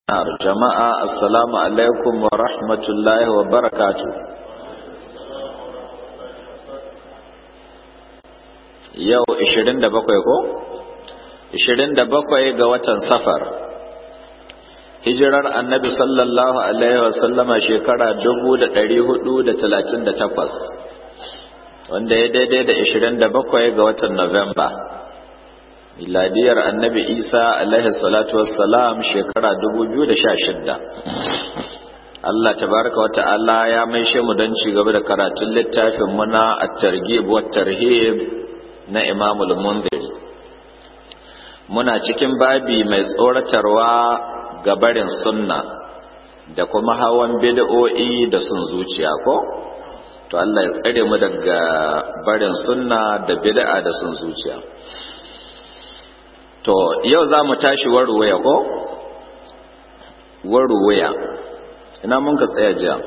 jama'a assalamu alaikum wa rahmatullahi wa barakatu yau 27 ko 27 ga watan safar hijirar annabi sallallahu alaihi wa sallama shekara 1438 wanda ya daidai da 27 ga watan Nuwamba. miladiyar annabi isa alaihi salatu wassalam shekara 2016 Allah tabaraka wa ta'ala ya maishe mu don ci gaba da karatun littafin muna at-targhib wa tarhib na Imam al-Mundhiri muna cikin babi mai tsoratarwa ga barin sunna da kuma hawan bid'o'i da sun zuciya ko to Allah ya tsare mu daga barin sunna da bid'a da sun zuciya To, yau za mu tashi waruwaya ko? Waruwaya. Ina mun ka tsaya jiya.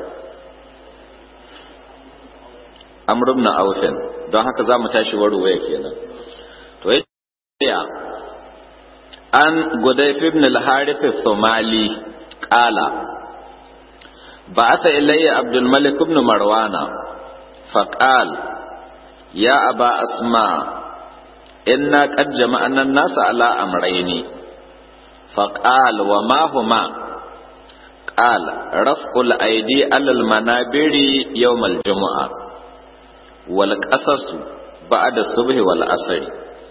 Amrum na aufin, don haka za mu tashi waruwaya kenan. To, ya an Gudayf ibn al-Harith al-Somali qala ba'atha ilayya Abdul Malik ibn Marwana faqal ya aba asma' inna qad jama'na an-nas ala amrayni faqal wa ma huma qal raf'ul aydi ala al-manabiri yawm al-jum'a wal qasas ba'da subhi wal asr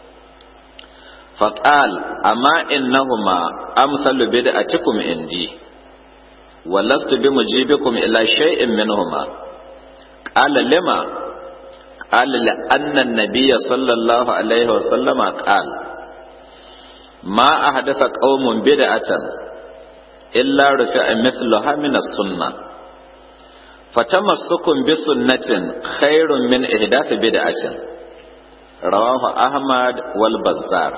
faqal amma innahuma amsalu bid'atikum indi ولست بمجيبكم إلى شيء منهما قال لما قال لأن النبي صلى الله عليه وسلم قال ما أحدث قوم بدعة إلا رفع مثلها من السنة فتمسك بسنة خير من إحداث بدعة رواه أحمد والبزار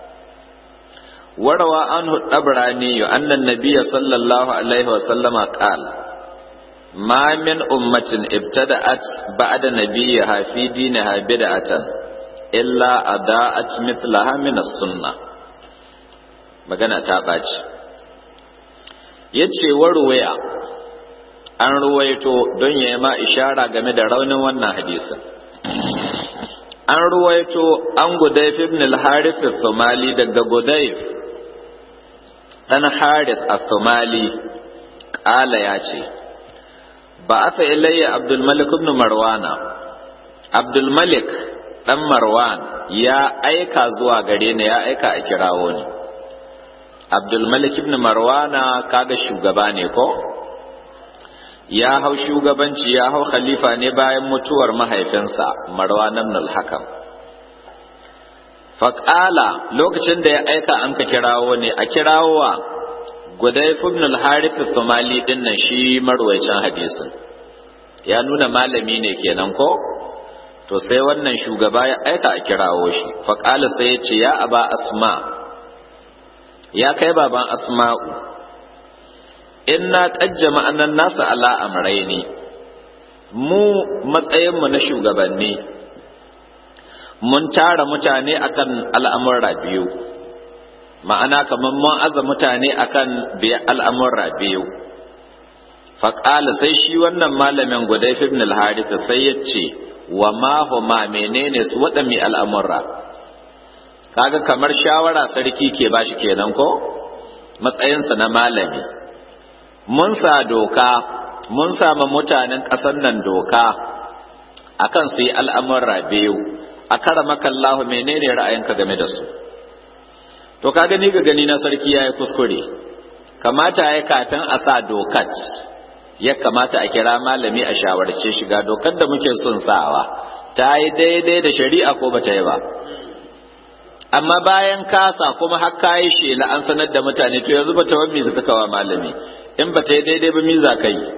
وروى عنه الطبراني أن النبي صلى الله عليه وسلم قال ما من أمة ابتدأت بعد نبيها في دينها بدعة إلا أداءت مثلها من السنة magana ta ɓaci ya ce warwaya an ruwaito don ya ma ishara game da raunin wannan hadisin an ruwaito an gudayf ibn al-harith al-thumali daga gudayf dan harith al-thumali ƙala ya ce ba aka ilayya abdulmalik ibn marwana abdulmalik dan marwan ya aika zuwa gare ni ya aika a kirawo ni abdulmalik ibn marwana kaga shugaba ne ko ya hau shugabanci ya hau khalifa ne bayan mutuwar mahaifinsa marwan ibn al-hakam faƙala lokacin da ya aika an ka kirawo ne a kirawowa Gudayf ibn al-Harith al-Thumali din nan shi marwayacin hadisin ya nuna malami ne kenan ko to sai wannan shugaba ya aika a kirawo shi fa qala sai ya ce ya aba asma ya kai baban asma'u inna qajjama annan nasu ala amrayni mu matsayin mu na shugabanni mun tara mutane akan al'amura biyu ma'ana kamar mun aza mutane akan biya al'amurra biyu faƙala sai shi wannan malamin gudayf ibn al-harith sai ya ce wa ma huma menene su waɗanne al'amurra kaga kamar shawara sarki ke bashi kenan ko matsayinsa na malami mun sa doka mun sama mutanen ƙasar nan doka akan su yi al'amurra biyu a kara makallahu menene ra'ayinka game da su to ka gani ga gani na sarki ya yi kuskure kamata ya kafin a sa dokat ya kamata a kira malami a shawarce shiga dokar da muke son sawa ta yi daidai da shari'a ko ba ta yi ba amma bayan kasa kuma har ka yi shela an sanar da mutane to yanzu ba ta wani suka kawa malami in ba ta yi daidai ba mi za ka yi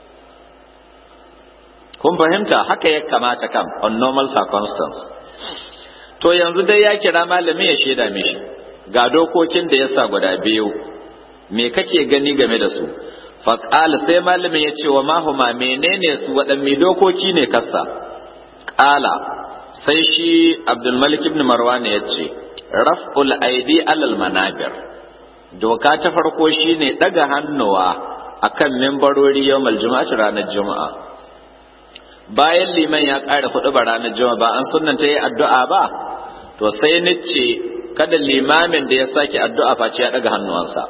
kun fahimta haka ya kamata kam on normal circumstance to yanzu dai ya kira malami ya shaida mishi ga dokokin da ya sa guda biyu me kake gani game da su faƙala sai malamin ya ce wa mahuma menene su waɗanne dokoki ne kasa ƙala sai shi abdulmalik ibn marwan ya ce raf'ul aidi alal manabir doka ta farko shine daga hannuwa akan mimbarori yawmal juma'ati ranar juma'a bayan liman ya ƙara hudu ba ranar juma'a ba an sunnanta yi addu'a ba to sai nice kada limamin da ya sake addu'a face ya daga hannuwansa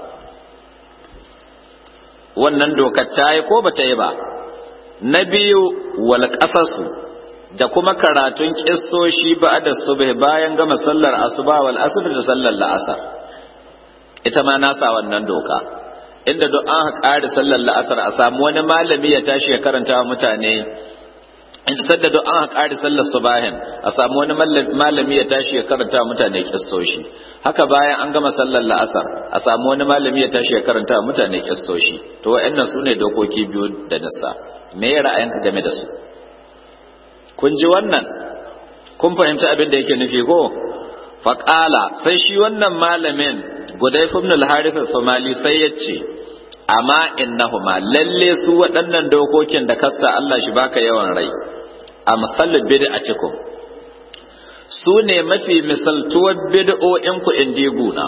wannan dokar ta yi ko ba ta yi ba na biyu wal qasasu da kuma karatun kissoshi ba da subh bayan gama sallar asuba wal asr da sallar la'asar ita ma nasa wannan doka inda duk an ƙari sallar la'asar a samu wani malami ya tashi ya karanta wa mutane inda sadda duk an ƙari sallar subahin a samu wani malami ya tashi ya karanta wa mutane kissoshi haka bayan an gama sallar la'asar a samu wani malami ya tashi ya karanta wa mutane kissoshi to wa'annan su ne dokoki biyu da nasa me ra'ayinka game da su kun ji wannan kun fahimci abin da yake nufi ko faƙala sai shi wannan malamin gudai ibn al-harith al-famali sai ya ce amma innahuma lalle su waɗannan dokokin da kasa Allah shi baka yawan rai amsal bid'atikum su ne mafi misaltuwar bid'o'in ku indiguna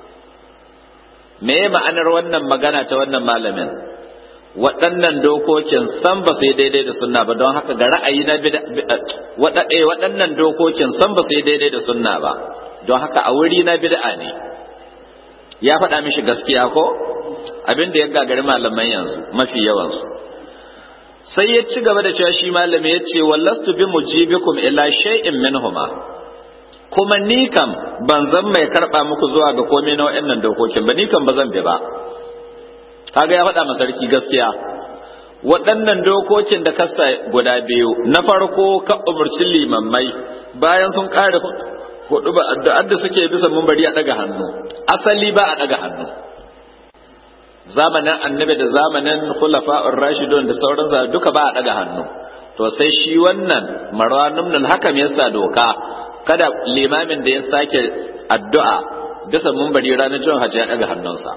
me ma'anar wannan magana ta wannan malamin waɗannan dokokin san ba su yi daidai da sunna ba don haka ga ra'ayi na waɗannan dokokin san ba su yi daidai da sunna ba don haka a wuri na bid'a ne ya faɗa mishi gaskiya ko abin da ya gagari malaman yanzu mafi yawansu sai ya ci gaba da cewa shi malami ya ce wallastu bi mujibikum ila shay'in minhuma kuma ni kam ban zan mai karɓa muku zuwa ga komai na waɗannan dokokin ba ni kam ba zan bi ba kaga ya faɗa sarki gaskiya waɗannan dokokin da kasa guda biyu na farko ka umarci limammai bayan sun ƙare hudu ba addu'ar da suke bisa bari a ɗaga hannu asali ba a ɗaga hannu zamanin annabi da zamanin khulafa'ur rashidun da sauran duka ba a ɗaga hannu to sai shi wannan marwanun hakam ya sa doka kada limamin da ya sake addu'a bisa bari ranar jin hajji ya ɗaga hannunsa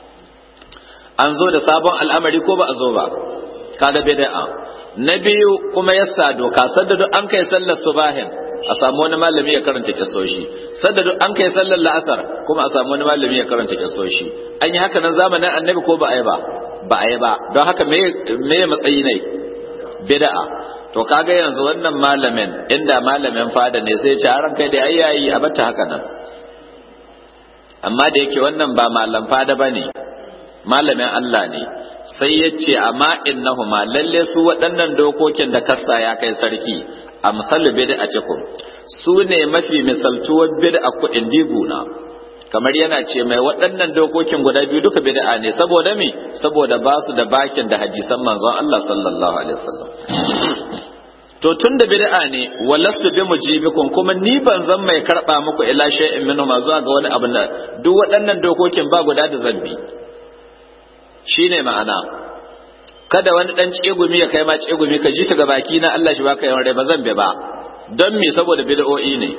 an zo da sabon al'amari ko ba a zo ba kaga bid'a na biyu kuma yasa doka sadda duk an kai sallar subahin a samu wani malami ya karanta kissoshi sadda duk an kai sallar la'asar kuma a samu wani malami ya karanta kissoshi an yi haka nan zamanin annabi ko ba a yi ba ba a yi ba don haka me me matsayi ne bid'a to kaga yanzu wannan malamin inda malamin fada ne sai ya ce ran kai da ayyayi a bata haka nan amma da yake wannan ba malam fada bane malamin Allah ne sai ya ce amma innahuma lalle su waɗannan dokokin da kassa ya kai sarki a misali bid'a cikum su ne mafi misaltuwar bid'a kuɗin diguna kamar yana ce mai waɗannan dokokin guda biyu duka bid'a ne saboda me saboda ba su da bakin da hadisan manzon Allah sallallahu alaihi wasallam to tun da bid'a ne walastu bi mujibikum kuma ni ban zan mai karba muku ila shay'in minhu ma zuwa ga wani abu da duk waɗannan dokokin ba guda da zambi shine ma'ana kada wani dan tsegumi ya kai ma tsegumi ka ji ta ga baki na Allah shi baka yawan rai ba zan bi ba don me saboda bid'o'i ne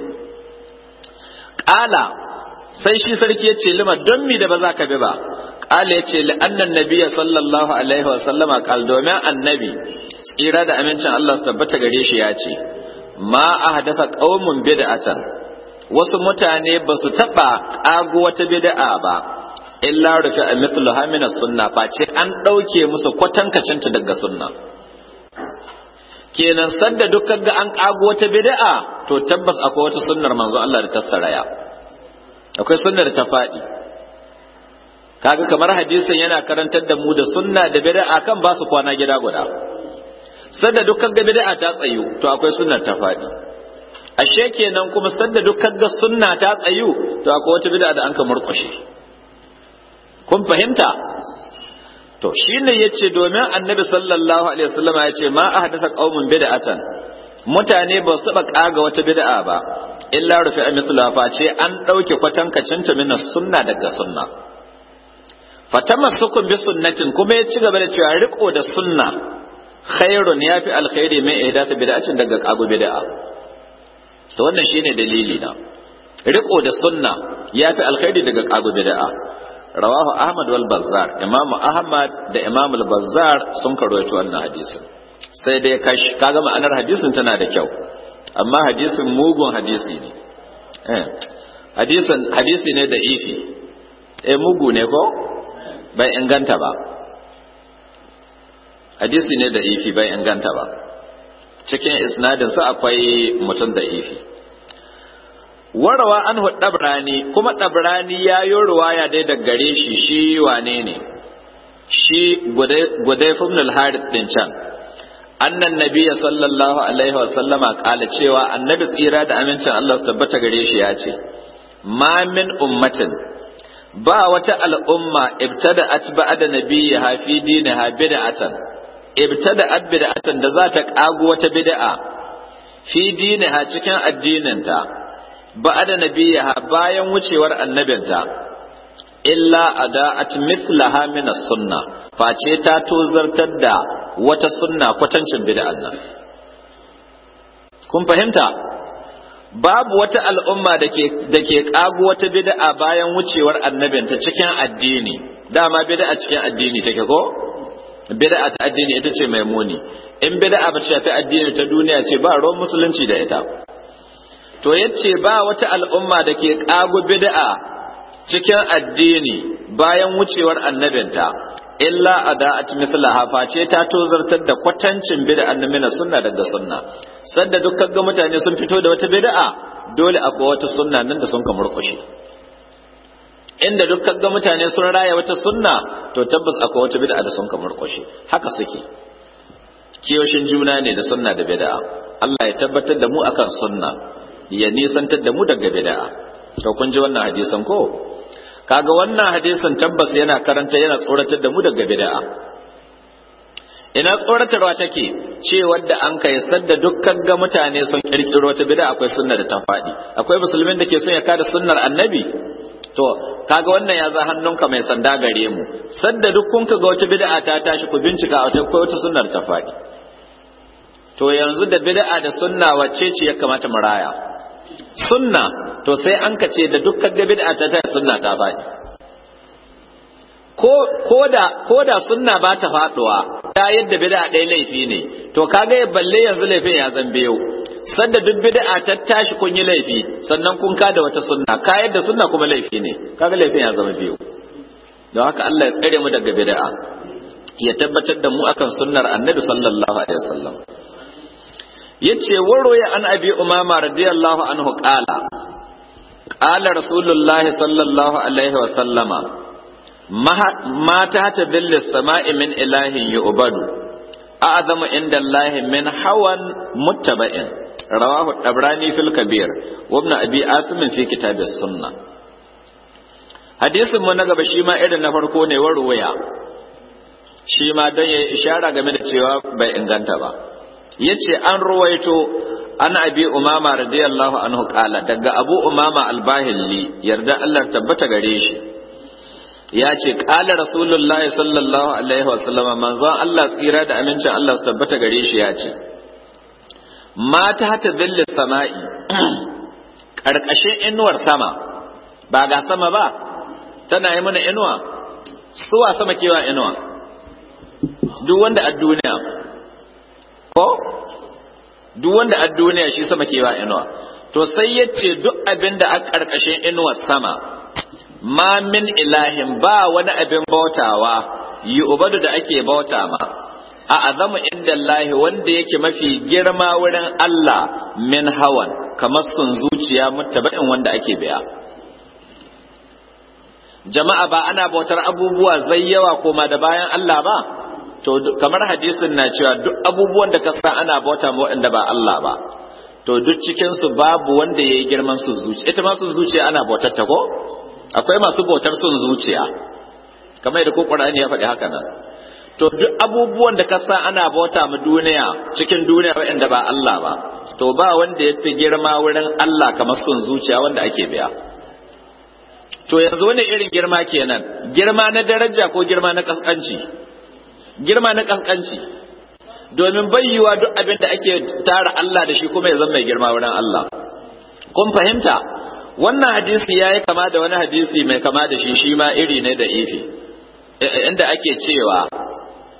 qala sai shi sarki ya ce lima don me da ba za ka bi ba qala ya ce li annan nabiyya sallallahu alaihi wa sallama qal domin annabi tsira da amincin Allah su tabbata gare shi ya ce ma ahdasa qaumun bid'atan wasu mutane ba su taba kago wata bid'a ba illa rufi a mithlu hamina sunna face an ɗauke musu kwatankacinta daga sunna kenan sanda dukkan ga an ƙago wata bid'a to tabbas akwai wata sunnar manzo Allah da ta saraya akwai sunnar ta faɗi kaga kamar hadisin yana karantar da mu da sunna da bid'a kan ba su kwana gida guda sanda dukkan ga bid'a ta tsayu to akwai sunnar ta faɗi ashe kenan kuma sanda dukkan ga sunna ta tsayu to akwai wata bid'a da an ka murƙushe kun fahimta to shine yace domin annabi sallallahu alaihi wasallam ya ce ma ahdatha qaumun bid'atan mutane ba su taba kaga wata bid'a ba illa rufi amithla fa ce an dauke kwatankacin ta min sunna daga sunna fatamassukun bi sunnatin kuma ya ci gaba da cewa riko da sunna khairun yafi alkhairi mai ihdatha bid'atin daga kago bid'a to wannan shine dalili na riko da sunna yafi alkhairi daga kago bid'a rawahu ahmad wal bazzar imam ahmad da imam al bazzar sun karoito wannan hadisin sai dai kash kaga ma'anar hadisin tana da kyau amma hadisin mugun hadisi ne eh hadisin hadisi ne da ifi eh mugu ne ko bai inganta ba hadisi ne da ifi bai inganta ba cikin isnadin sa akwai mutum da ifi warawa an dabrani kuma dabrani ya yi ruwaya dai da gare shi shi wane ne shi gudai ibn al-harith din can annan nabiyya sallallahu alaihi wa sallama kala cewa annabi tsira da amincin Allah su tabbata gare shi ya ce ma min ummatin ba wata al'umma ibtada atba da nabiyya fi diniha bid'atan ibtada bid'atan da za ta kago wata bid'a fi diniha cikin addininta ba da nabiyya bayan wucewar annabinta illa ada'at mithlaha min as-sunna face ta tozartar da wata sunna kwatancin bid'an nan kun fahimta babu wata al'umma da ke da ke kago wata bid'a bayan wucewar annabinta cikin addini dama bid'a cikin addini take ko bid'a ta addini ita ce mai muni in bid'a ba shafi addini ta duniya ce ba ruwan musulunci da ita to yace ba wata al'umma da ke kago bid'a cikin addini bayan wucewar annabinta illa ada'at mithlaha face ta tozartar da kwatancin bid'an mina sunna daga sunna sanda dukkan ga mutane sun fito da wata bid'a dole akwai wata sunna nan da sun ka murƙushe inda dukkan ga mutane sun raya wata sunna to tabbas akwai wata bid'a da sun ka murƙushe haka suke kiyoshin juna ne da sunna da bid'a Allah ya tabbatar da mu akan sunna ya nisantar da mu daga bid'a to kun ji wannan hadisin ko kaga wannan hadisin tabbas yana karanta yana tsoratar da mu daga bid'a ina tsoratarwa take ce wadda an kai sadda dukkan ga mutane sun kirkiro wata bid'a akwai sunna da ta faɗi akwai musulmin da ke son ya kada sunnar annabi to kaga wannan ya za hannunka mai sanda gare mu sadda duk kun ga wata bid'a ta tashi ku bincika wata ko wata sunnar ta faɗi to yanzu da bid'a da sunna wacce ce ya kamata mu raya sunna to sai an ka ce da dukkan ga bid'a ta ta sunna ta faɗi ko koda koda sunna ba ta faduwa ta yadda bid'a ɗaya laifi ne to kaga ya balle yanzu laifin ya zambe yau sanda duk bid'a ta tashi kun yi laifi sannan kun kada wata sunna ka yadda sunna kuma laifi ne kaga laifin ya zama biyu don haka Allah ya tsare mu daga bid'a ya tabbatar da mu akan sunnar annabi sallallahu alaihi wasallam yace waroya an abi umama radiyallahu anhu qala qala rasulullahi sallallahu alaihi wa sallama ma ta ta billi sama'i min ilahin yu'badu a'zamu inda allahi min hawan muttaba'in rawahu tabrani fil kabir wa ibn abi asim fi kitab as-sunnah hadisin mu na gaba shi ma irin na farko ne waroya shi ma don ya ishara game da cewa bai inganta ba yace an ruwaito an abi umama radiyallahu anhu kala daga abu umama albahilli yarda Allah tabbata gare shi ya ce kala rasulullahi sallallahu alaihi wa sallama manzon Allah tsira da amincin Allah su tabbata gare shi ya ce mata hata zillis sama'i karkashin inuwar sama ba ga sama ba tana yi mana inuwa suwa sama kewa inuwa duk wanda a duniya ko duk wanda a duniya shi sama kewa inuwa to sai ya ce duk abin da a ƙarƙashin inuwar sama ma min ilahin ba wani abin bautawa yi ubadu da ake bauta ma a azamu inda Allahi wanda yake mafi girma wurin Allah min hawan kamar sun zuciya mutaba'in wanda ake biya jama'a ba ana bautar abubuwa zai yawa koma da bayan Allah ba to kamar hadisin na cewa duk abubuwan da ka sa ana bauta ma waɗanda ba Allah ba to duk cikin su babu wanda yayi girman su zuciya ita ma sun zuciya ana bautar ta ko akwai masu bautar sun zuciya kamar yadda ko Qur'ani ya faɗi haka nan to duk abubuwan da ka sa ana bauta ma duniya cikin duniya waɗanda ba Allah ba to ba wanda ya fi girma wurin Allah kamar sun zuciya wanda ake biya to yanzu wani irin girma kenan girma na daraja ko girma na kaskanci girma na kaskanci domin bayyuwa duk abin da ake tara Allah da shi kuma ya zama mai girma wurin Allah kun fahimta wannan hadisi yayi kama da wani hadisi mai kama da shi shi ma iri ne da ifi inda ake cewa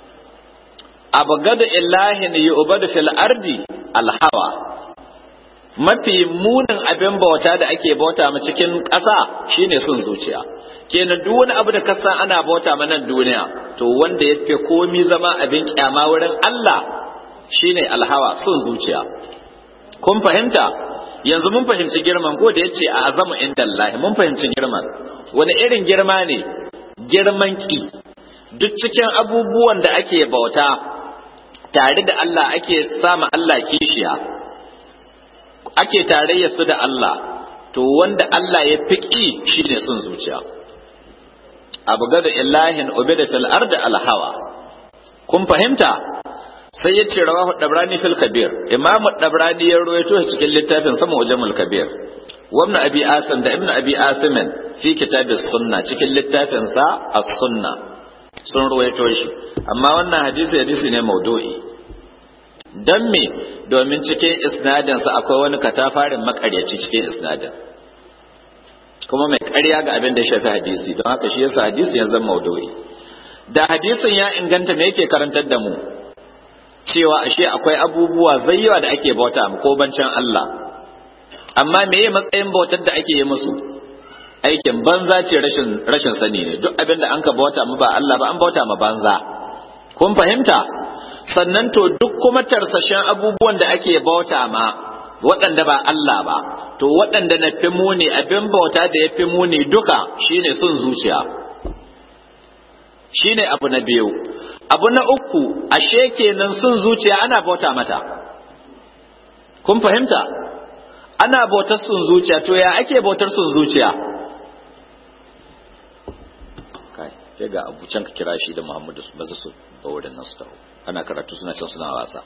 abgadu illahin yu'badu fil ardi alhawa mafi munin abin bauta da ake bauta ma cikin ƙasa shine son zuciya kenan duk wani abu da ka san ana bauta ma nan duniya to wanda ya fi komi zama abin kyama wurin Allah shine alhawa son zuciya kun fahimta yanzu mun fahimci girman ko da yace a azamu inda Allah mun fahimci girman wani irin girma ne girman ki duk cikin abubuwan da ake bauta tare da Allah ake sama Allah kishiya ake tarayya su da Allah to wanda Allah ya fiƙi shine son zuciya abu gada illahin ubida fil ardi alhawa kun fahimta sai ya ce rawahu dabrani fil kabir imamu dabrani ya rawaito cikin littafin sama ujamul kabir wa ibn abi asim da ibn abi asim fi kitabis sunna cikin littafin sa as-sunna sun rawaito shi amma wannan hadisi hadisi ne maudu'i dan me domin cikin isnadin sa akwai wani katafarin makaryaci cikin isnadin kuma mai ƙarya ga abin da ya shafi hadisi don haka shi yasa hadisi ya zama maudu'i da hadisin ya inganta me yake karantar da mu cewa ashe akwai abubuwa zayyawa da ake bauta mu ko bancin Allah amma meye matsayin bautar da ake yi musu aikin banza ce rashin rashin sani ne duk abin da an ka bauta mu ba Allah ba an bauta ma banza kun fahimta sannan to duk kuma tarsashen abubuwan da ake bauta ma waɗanda ba Allah ba to waɗanda na fi muni abin bauta da ya fi muni duka shine sun zuciya shine abu na biyu abu na uku ashe kenan sun zuciya ana bauta mata kun fahimta ana bautar sun zuciya to ya ake bautar sun zuciya kai sai ga abu can ka kira shi da Muhammadu maza su ba wurin nan su taho ana karatu suna can suna wasa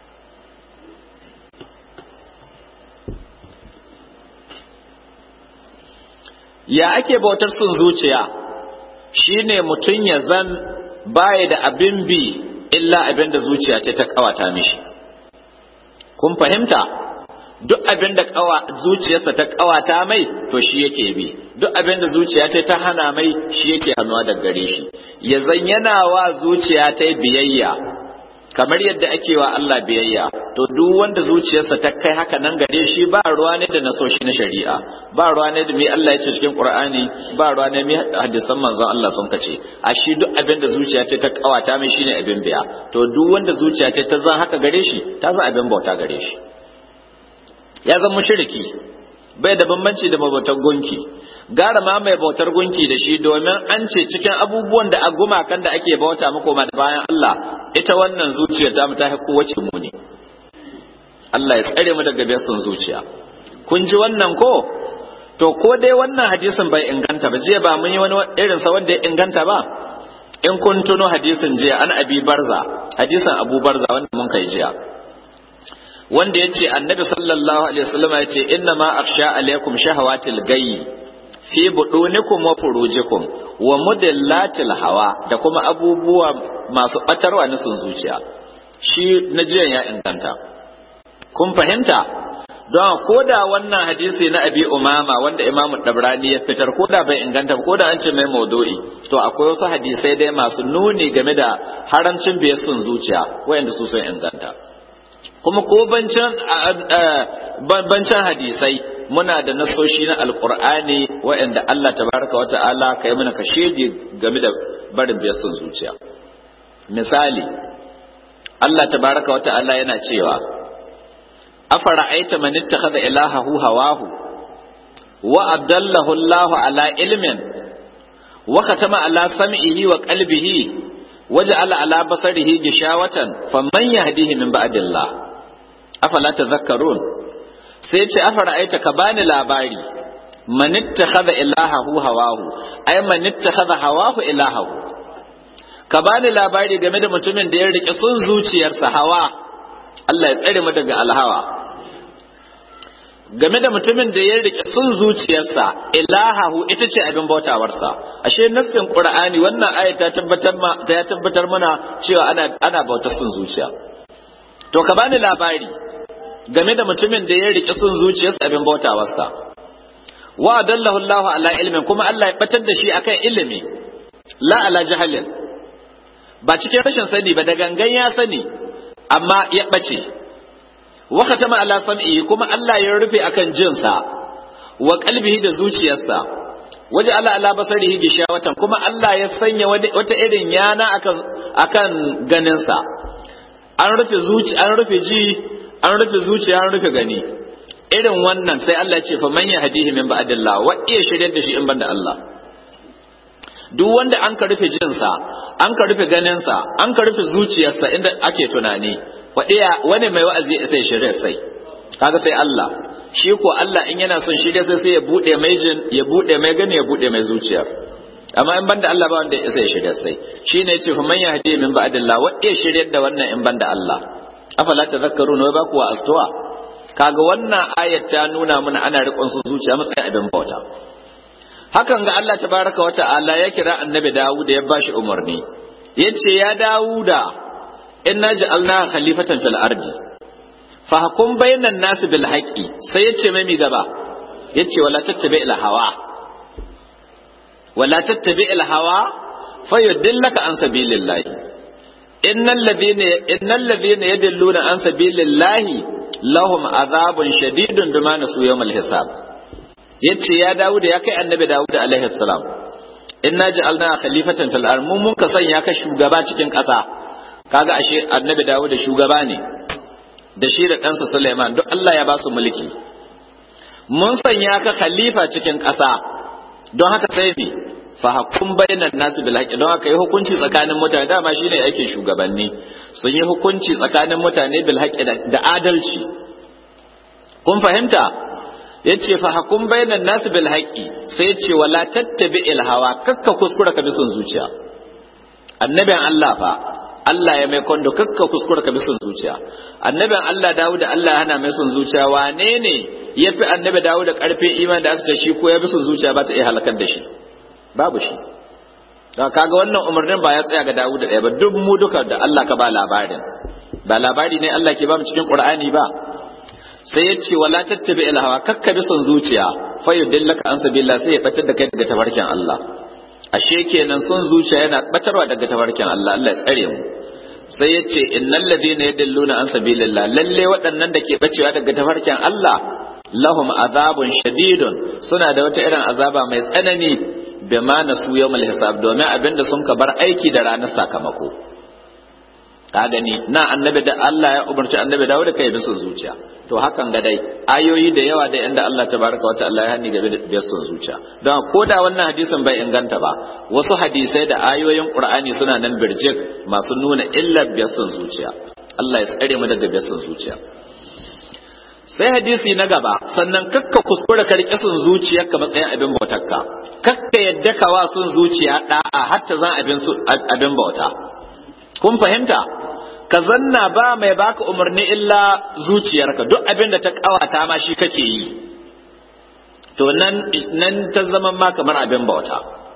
ya ake bautar sun zuciya shine mutum ya zan baya da abin bi illa abin da zuciya ce ta kawata mishi kun fahimta duk abin da zuciyarsa ta kawata mai to shi yake bi duk abin da zuciya ce ta hana mai shi yake hannuwa da gare shi ya zan yana wa zuciya ta biyayya kamar yadda ake wa Allah biyayya to duk wanda zuciyarsa ta kai haka nan gare shi ba ruwa ne da nasoshi na shari'a ba ruwa ne da mai Allah ya ce cikin Qur'ani ba ruwa ne mai hadisan manzon Allah sun kace a shi duk abin da zuciya ce ta kawata mai shine abin biya to duk wanda zuciya ce ta zan haka gare shi ta zan abin bauta gare shi ya zan mushriki bai da bambanci da mabautar gunki gara ma mai bautar gunki da shi domin an ce cikin abubuwan da a gumakan da ake bauta muku ma da bayan Allah ita wannan zuciyar ta ta kowace muni Allah ya tsare mu daga biyan zuciya kun ji wannan ko to ko dai wannan hadisin bai inganta ba jiya ba mun yi wani irin sa wanda ya inganta ba in kun tuno hadisin jiya an abi barza hadisin abu barza wanda mun kai jiya wanda ya ce annabi sallallahu alaihi wasallam ya ce inna ma akhsha alaikum shahawatil gayyi fi budunikum wa furujikum wa mudillatil hawa da kuma abubuwa masu batarwa na sun zuciya shi na jiyan ya inganta kun fahimta don ko da wannan hadisi na abi umama wanda imamu dabrani ya fitar ko da bai inganta ko da an ce mai maudu'i to akwai wasu hadisai dai masu nuni game da haramcin biyar sun zuciya wayanda su sun inganta kuma ko bancan hadisai muna da nasoshi na alkur'ani waɗanda Allah tabaraka wa ta'ala ka yi mana kashedi game da barin biyar sun zuciya misali Allah tabaraka wa ta'ala yana cewa afara aita man ittakhadha ilahahu hawahu wa abdallahu Allahu ala ilmin wa khatama ala sam'ihi wa qalbihi waja'ala ala basarihi gishawatan faman yahdihi min ba'dillah afala tadhakkarun sai ce afara aita ka bani labari man ittakhadha ilahahu hawahu ay man ittakhadha hawahu ilahahu ka bani labari game da mutumin da ya rike sun zuciyarsa hawa Allah ya tsare mu daga alhawa game da mutumin da ya rike sun zuciyarsa ilahahu ita ce abin bautawarsa ashe nassin qur'ani wannan aya ta tabbatar ma ta tabbatar mana cewa ana ana bautar sun zuciya to ka bani labari game da mutumin da ya rike sun zuciyarsa abin bautawarsa wa adallahu Allah ala ilmin kuma Allah ya batar da shi akan ilimi la ala jahalin ba cikin rashin sani ba da gangan ya sani amma ya bace wa khatama ala sam'i kuma Allah ya rufe akan jinsa wa qalbihi da zuciyarsa waje ala ala basarihi gishawatan kuma Allah ya sanya wata irin yana akan akan ganinsa an rufe zuci an rufe ji an rufe zuciya an rufe gani irin wannan sai Allah ya ce fa man yahdihi min ba'dillah wa iya shiryar da shi in banda Allah duk wanda an ka rufe jinsa an ka rufe ganinsa an ka rufe zuciyarsa inda ake tunani wani mai wa'azi sai shirya sai kaga sai Allah shi ko Allah in yana son shirya sai sai ya bude mai jin ya bude mai gani ya bude mai zuciyar amma in banda Allah ba wanda ya sai shirya sai shine yace fa man yahdi min ba'dillah wa ya shiryar da wannan in banda Allah afala tadhakkaruna wa ba kuwa astuwa kaga wannan ayat ta nuna mana ana riƙon su zuciya matsayin abin bauta hakan ga Allah tabaraka wa ta'ala ya kira annabi Dawud ya bashi umarni yace ya Dawuda inna ja'alna khalifatan fil ardi fa hukum bainan nas bil haqqi sai yace mai mi gaba yace wala tattabi il hawa wala tattabi il hawa fayudillaka an sabilillahi innal ladhina innal ladhina yadilluna an sabilillahi lahum adhabun shadidun bima nasu yawmal hisab yace ya Dawud ya kai annabi Dawud alaihi salam inna ja'alna khalifatan fil ard mun mun ka sanya ka shugaba cikin ƙasa kaga ashe annabi Dawud shugaba ne da shi da ɗansa Sulaiman duk Allah ya ba su mulki mun sanya ka khalifa cikin ƙasa don haka sai ne fa hakum bainan nasu bil haqqi don haka yi hukunci tsakanin mutane dama shine ake shugabanni sun yi hukunci tsakanin mutane bil haqqi da adalci kun fahimta yace fa hakum bainan nasu bil haqqi sai yace wala tattabi il hawa kakka kuskura ka bi son zuciya annabin Allah fa Allah ya mai kondo kakka kuskura ka bi son zuciya annabin Allah Dawud Allah hana mai son zuciya wane ne yafi annabi Dawud da karfin imani da aka ce shi ko ya bi son zuciya ba ta iya halakar da shi babu shi da kaga wannan umarnin ba ya tsaya ga Dawud ɗaya ba duk mu duka da Allah ka ba labarin ba labari ne Allah ke ba mu cikin Qur'ani ba sai ya ce wala tattabi il hawa kakka bi son zuciya fa yudillaka an sabila sai ya batar da kai daga tabarkin Allah ashe kenan son zuciya yana batarwa daga tabarkin Allah Allah ya tsare mu sai ya ce innal ladina yadilluna an sabilillah lalle waɗannan da ke bacewa daga tafarkin Allah lahum azabun shadidun suna da wata irin azaba mai tsanani bima nasu yawmal hisab domin abinda sun ka bar aiki da ranar sakamako ka gani na annabi da Allah ya umarci annabi dawo da kai bisun zuciya to hakan ga dai ayoyi da yawa da inda Allah tabaraka wa ta'ala ya hani game da bisun zuciya don ko da wannan hadisin bai inganta ba wasu hadisai da ayoyin Qur'ani suna nan birjik masu nuna illar bisun zuciya Allah ya tsare mu daga bisun zuciya sai hadisi na gaba sannan kakka kuskura ka rike sun zuciyarka matsayin abin bautarka kakka yadda ka wa sun zuciya da'a hatta zan abin abin bauta kun fahimta ka zanna ba mai baka umarni illa zuciyarka duk abin da ta kawata ma shi kake yi to nan nan ta zama ma kamar abin bauta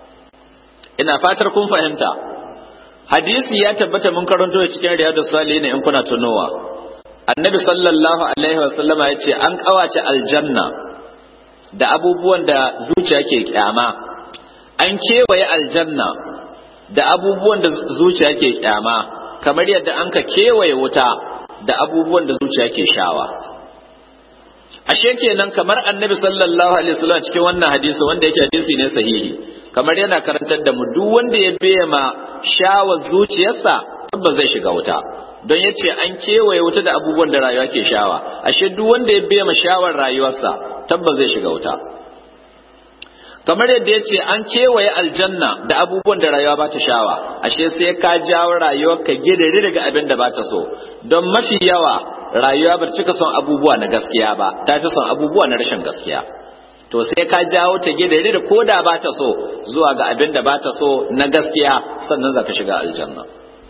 ina fatar kun fahimta hadisi ya tabbata mun karanto cikin riyadus salihin in kuna tunowa annabi sallallahu alaihi wasallama ya ce an kawace aljanna da abubuwan da zuciya ke kyama an kewaye aljanna da abubuwan da zuciya ke kyama kamar yadda an ka kewaye wuta da abubuwan da zuciya ke shawa ashe kenan kamar annabi sallallahu alaihi wasallam cikin wannan hadisi wanda yake hadisi ne sahihi kamar yana karantar da mu duk wanda ya biya ma shawa zuciyarsa tabbas zai shiga wuta don ya ce an kewaye wuta da abubuwan da rayuwa ke shawa ashe duk wanda ya biya ma shawar rayuwarsa tabbas zai shiga wuta kamar yadda ya ce an kewaye aljanna da abubuwan da rayuwa ba ta shawa ashe sai ka jawo rayuwar ka gidare daga abin da ba ta so don mafi yawa rayuwa ba cika son abubuwa na gaskiya ba ta fi son abubuwa na rashin gaskiya to sai ka jawo ta gidare da ko da ba ta so zuwa ga abin da ba ta so na gaskiya sannan za ka shiga aljanna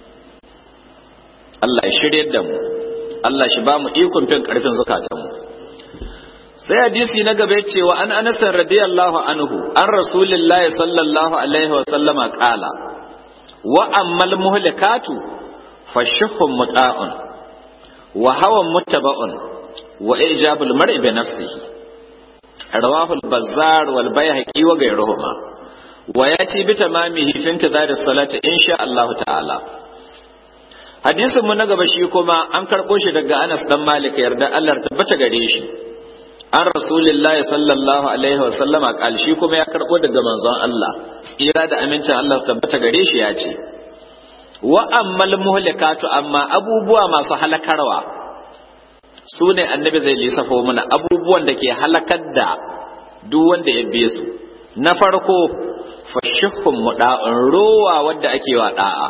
Allah ya shirye da mu Allah shi ba mu ikon fin karfin zukatanmu sai hadisi na gaba cewa an anas radiyallahu anhu an rasulillahi sallallahu alaihi wa sallama qala wa ammal muhlikatu fashuhum muta'un wa hawan muttaba'un wa ijabul mar'i bi nafsihi rawahu al-bazzar wal bayhaqi wa ghayruhuma wa yati bi tamamihi fi intizar as-salati insha Allah ta'ala hadisin mu na gaba shi kuma an karɓo shi daga Anas dan Malik yarda Allah tabbata gare shi an rasulillahi sallallahu alaihi wa sallama kal shi kuma ya karɓo daga manzon Allah tsira da amincin Allah su tabbata gare shi ya ce wa ammal muhlikatu amma abubuwa masu halakarwa su ne annabi zai lissafo mana abubuwan da ke halakar da duk wanda ya biye su na farko fashihun muda'un rowa wadda ake wa da'a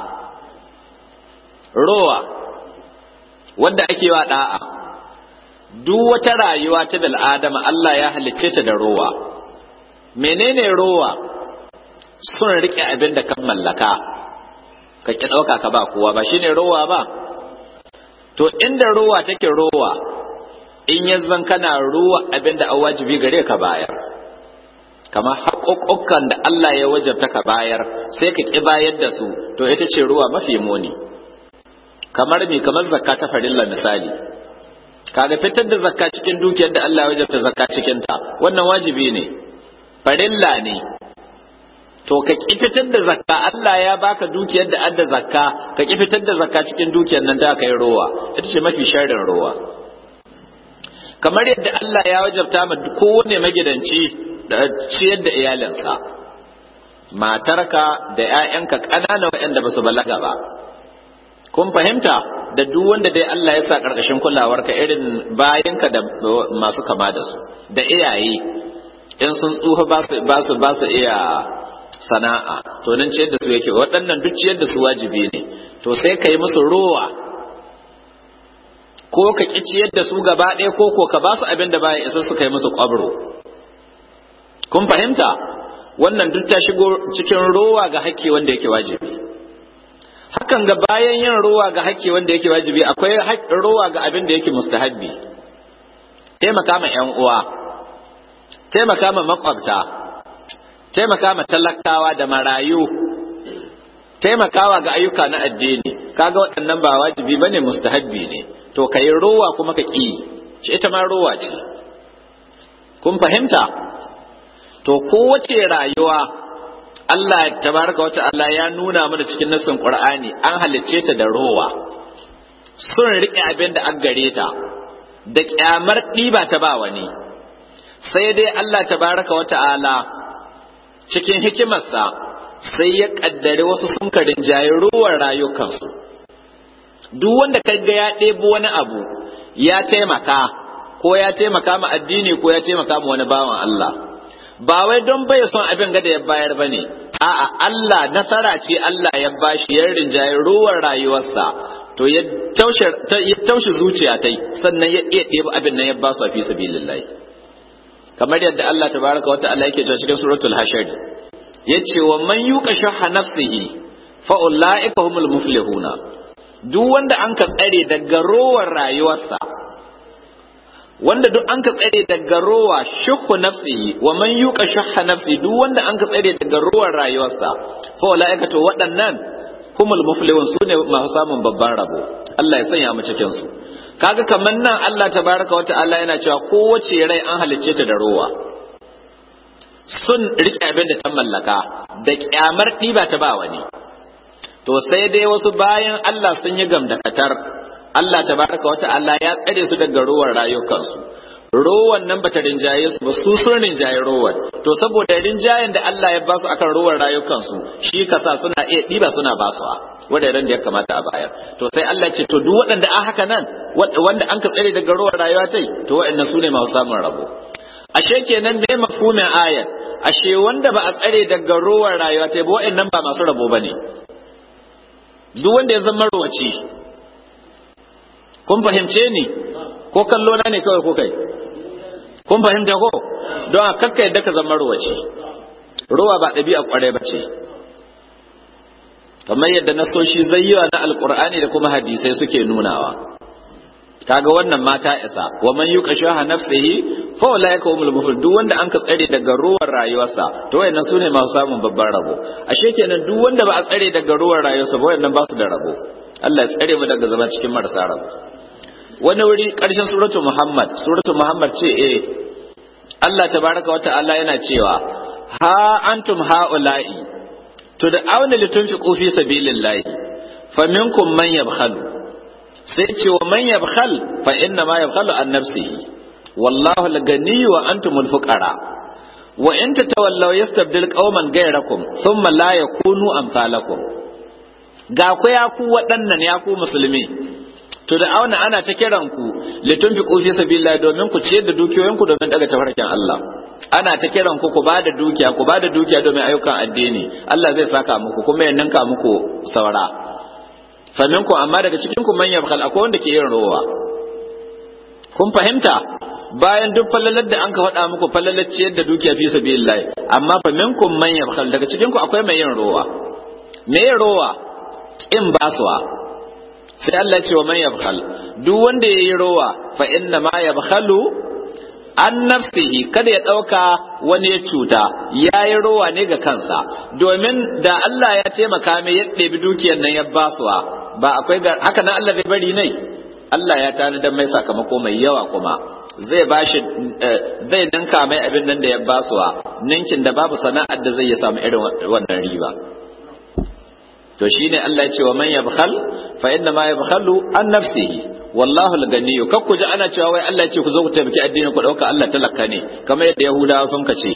rowa wadda ake wa da'a duk wata rayuwa ta bil'adama Allah ya halicce ta da rowa menene rowa sun rike abin da kan mallaka ka ki ɗauka ka ba kowa ba shine rowa ba to inda rowa take rowa in ya zan kana ruwa abin da an wajibi gare ka bayar kamar haƙoƙokan da Allah ya wajabta ka bayar sai ka ƙi bayar da su to ita ce ruwa mafi muni kamar me kamar zakka ta farilla misali kaga fitar da zakka cikin dukiyar da Allah ya wajabta zakka cikin ta wannan wajibi ne farilla ne to ka ƙi fitar da zakka Allah ya baka dukiyar da adda zakka ka ƙi fitar da zakka cikin dukiyar nan ta kai rowa ita ce mafi sharrin rowa kamar yadda Allah ya wajabta ma kowane magidanci da ciyar da iyalinsa matarka da 'ya'yanka ƙanana waɗanda ba su balaga ba kun fahimta da duk wanda dai Allah ya sa ƙarƙashin kulawarka irin bayanka da masu kama da su da iyaye in sun tsufa ba su ba su iya sana'a to nan ciyar da su yake waɗannan duk ciyar da su wajibi ne to sai ka yi musu rowa ko ka ƙi ciyar da su gaba ɗaya ko ko ka ba su abin da baya isa su kai musu ƙwabro kun fahimta wannan duk ta shigo cikin rowa ga haƙƙi wanda yake wajibi hakan ga bayan yin rowa ga haƙƙi wanda yake wajibi akwai rowa ga abin da yake mustahabbi taimaka ma ƴan uwa taimaka ma makwabta taimaka ma talakawa da marayu taimakawa ga ayyuka na addini kaga waɗannan ba wajibi bane mustahabbi ne to kai rowa kuma ka ƙi shi ita ma rowa ce kun fahimta to kowace rayuwa Allah tabaraka wa ta'ala ya nuna mana cikin nassin Qur'ani an halicce ta da rowa sun rike abin da an gare ta da kyamar ɗiba ta ba wani sai dai Allah tabaraka wa ta'ala cikin hikimarsa sai ya kaddare wasu sun karin jayi ruwan rayukansu duk wanda ka ga ya ɗebo wani abu ya taimaka ko ya taimaka ma addini ko ya taimaka ma wani bawan Allah ba wai don bai son abin gada ya bayar ba ne a'a Allah nasara ce Allah ya bashi ya rinjaye ruwan rayuwarsa to ya taushe zuciya ta sannan ya iya ɗebo abin nan ya ba su a fi sabilillahi kamar yadda Allah tabaraka wa ta'ala yake cewa cikin suratul hashar yace wa man yuqa shahha nafsihi fa ulaika humul muflihuna duk wanda an ka tsare daga rowar rayuwarsa wanda duk an ka tsare daga rowa shuhu nafsihi wa man yuqa shahha nafsi duk wanda an ka tsare daga rowar rayuwarsa fa ulaika to waɗannan humul muflihun sune masu samun babban rabo Allah ya sanya mu cikin su kaga kamar nan Allah tabaraka wata'ala yana cewa kowace rai an halicce ta da rowa sun rike abin da ta mallaka da kyamar ɗiba ta ba wani to sai dai wasu bayan Allah sun yi gamdakatar Allah tabaraka wata'ala ya tsare su daga rowar rayukansu rowan nan bata rinjaye su ba su sun rinjaye rowan to saboda rinjayen da Allah ya ba su akan rowar rayukansu shi kasa suna iya ɗiba suna basuwa wuraren da ya kamata a bayar to sai Allah ce to duk waɗanda an haka nan wanda an ka tsare daga rowar rayuwa tai to waɗannan su ne masu samun rabo ashe kenan me mafhumin ayat ashe wanda ba a tsare daga rowar rayuwa tai ba waɗannan ba masu rabo bane duk wanda ya zama rowaci kun fahimce ni ko kallo na ne kawai ko kai kun fahimta ko don a kakka yadda ka zama rowaci rowa ba ɗabi'a ƙwarai ba ce kamar yadda nasoshi zayyawa na alkur'ani da kuma hadisai suke nunawa kaga wannan mata isa wa man yuqa shaha nafsihi fa ulaika humul muflihun duk wanda an ka tsare daga ruwan rayuwarsa to wayannan sune masu samun babban rabo ashe kenan duk wanda ba a tsare daga ruwan rayuwarsa ba wayannan ba su da rabo Allah ya tsare mu daga zama cikin marasa rabo wani wuri karshen suratul muhammad suratul muhammad ce eh Allah tabaraka wa ta'ala yana cewa ha antum haula'i to da auna litunfiqu fi sabilillahi faminkum man yabkhalu sai ce wa man yabkhal fa inna ma yabkhalu an nafsihi wallahu al-ghani wa antumul fuqara wa in tatawallaw yastabdil qauman ghayrakum thumma la yakunu amsalakum ga ku ya ku waɗannan ya ku musulmi to da auna ana ta kiran ku litun fi fi sabilillah domin ku ciyar da dukiyoyin ku domin daga tafarkin Allah ana ta kiran ku ku ba da dukiya ku ba da dukiya domin ayyukan addini Allah zai saka muku kuma ya ninka muku saura fa minkum amma daga cikin ku man yabkhal akwai wanda ke yin rowa kun fahimta bayan duk fallalar da an ka faɗa muku fallalar ciyar da dukiya fi sabilillah amma fa minkum man yabkhal daga cikin ku akwai mai yin rowa me yin rowa in basuwa sai Allah ce wa man yabkhal duk wanda yayi rowa fa inna ma yabkhalu an nafsihi kada ya dauka wani ya cuta yayi rowa ne ga kansa domin da Allah ya taimaka mai ya ɗebi dukiyar nan ya basuwa ba akwai ga haka nan Allah zai bari nai Allah ya tanadar mai sakamako mai yawa kuma zai bashi zai ninka mai abin nan da ya basuwa ninkin da babu sana'ar da zai ya samu irin wannan riba to shine Allah ya ce wa man yabkhal fa inna ma yabkhalu an nafsihi wallahu al-ghani kakku ji ana cewa wai Allah ya ce ku zo ku taimaki addinin ku dauka Allah talaka ne kamar yadda Yahudawa sun kace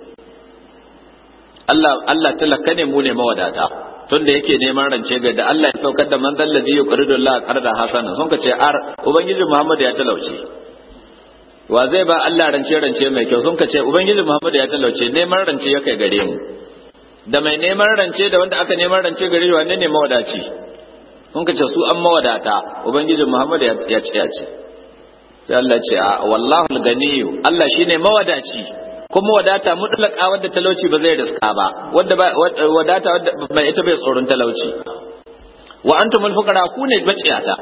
Allah Allah talaka ne mu ne mawadata tunda yake neman rance ga da Allah ya saukar da man dalladhi yuqridu Allah qarda hasana sun kace ar ubangiji Muhammad ya talauce wa zai ba Allah rance rance mai kyau sun kace ubangiji Muhammad ya talauce neman rance ya kai gare mu da mai neman rance da wanda aka neman rance gare shi wanne ne mawadaci kun ka ce su an mawadata ubangijin Muhammad ya ce ya ce sai Allah ce a wallahu al-ganiyyu Allah shine mawadaci kuma wadata mutlaka wadda talauci ba zai riska ba wadda wadata wadda mai ita bai tsoron talauci wa antumul fuqara ku ne baciyata